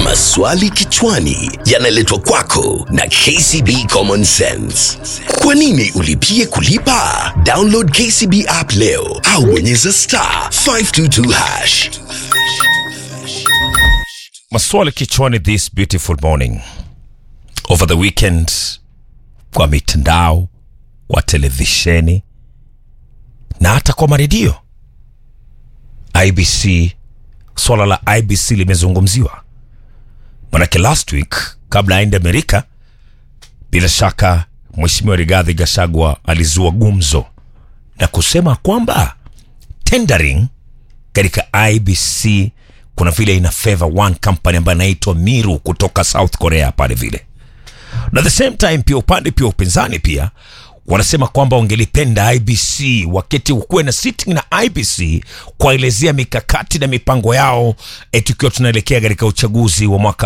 Maswali kichwani yanaletwa kwako na KCB Common Sense. Kwa nini ulipie kulipa? Download KCB app leo au bonyeza star 522 hash. maswali kichwani this beautiful morning over the weekend kwa mitandao kwa televisheni na hata kwa maredio ibc swala la ibc limezungumziwa manake last week kabla aende amerika bila shaka mheshimiwa rigadhi gashagwa alizua gumzo na kusema kwamba tendering katika ibc kuna vile ina favor one company ambayo inaitwa miru kutoka south korea pale vile na the same time pia upande pia upinzani pia wanasema kwamba wangelipenda ibc waketi ukuwe na sitting na ibc kuwaelezea mikakati na mipango yao eh, tukiwa tunaelekea katika uchaguzi wa mwaka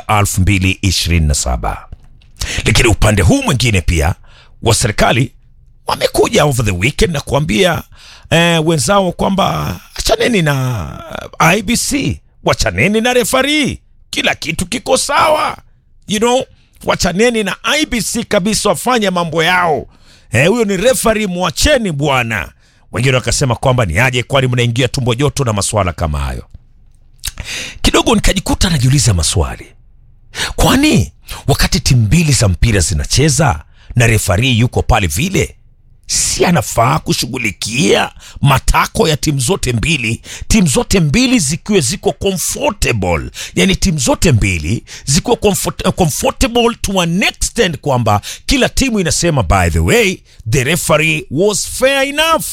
2027 lakini upande huu mwingine pia wa serikali wamekuja over the weekend na kuambia eh, wenzao kwamba achaneni na ibc wachaneni na refari kila kitu kiko sawa you know wachaneni na ibc kabisa wafanye mambo yao Eh, huyo ni refari mwacheni bwana wengine wakasema kwamba ni aje kwani mnaingia tumbo joto na maswala kama hayo kidogo nikajikuta najiuliza maswali kwani wakati timu mbili za mpira zinacheza na refari yuko pale vile si anafaa kushughulikia matako ya timu zote mbili timu zote mbili zikiwa ziko comfortable yani timu zote mbili zikiwa comfort, comfortable to an extent kwamba kila timu inasema by the way the referee was fair enough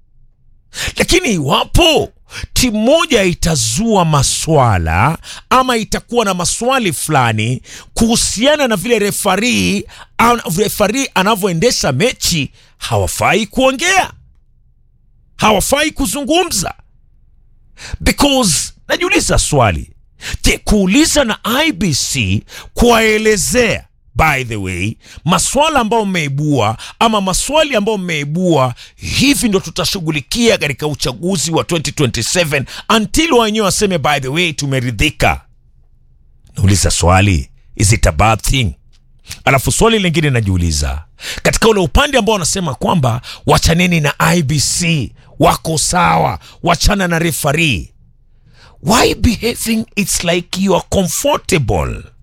lakini iwapo timu moja itazua maswala ama itakuwa na maswali fulani kuhusiana na vile refari refari anavyoendesha mechi hawafai kuongea hawafai kuzungumza because najiuliza swali je kuuliza na ibc kuwaelezea by the way maswala ambayo mmeibua ama maswali ambayo mmeibua hivi ndo tutashughulikia katika uchaguzi wa 2027 until wenyewe waseme by the way tumeridhika nauliza swali is it a bad thing alafu swali lingine najiuliza katika ule upande ambao wanasema kwamba wachaneni na ibc wako sawa wachana na refari why behaving it's like you are comfortable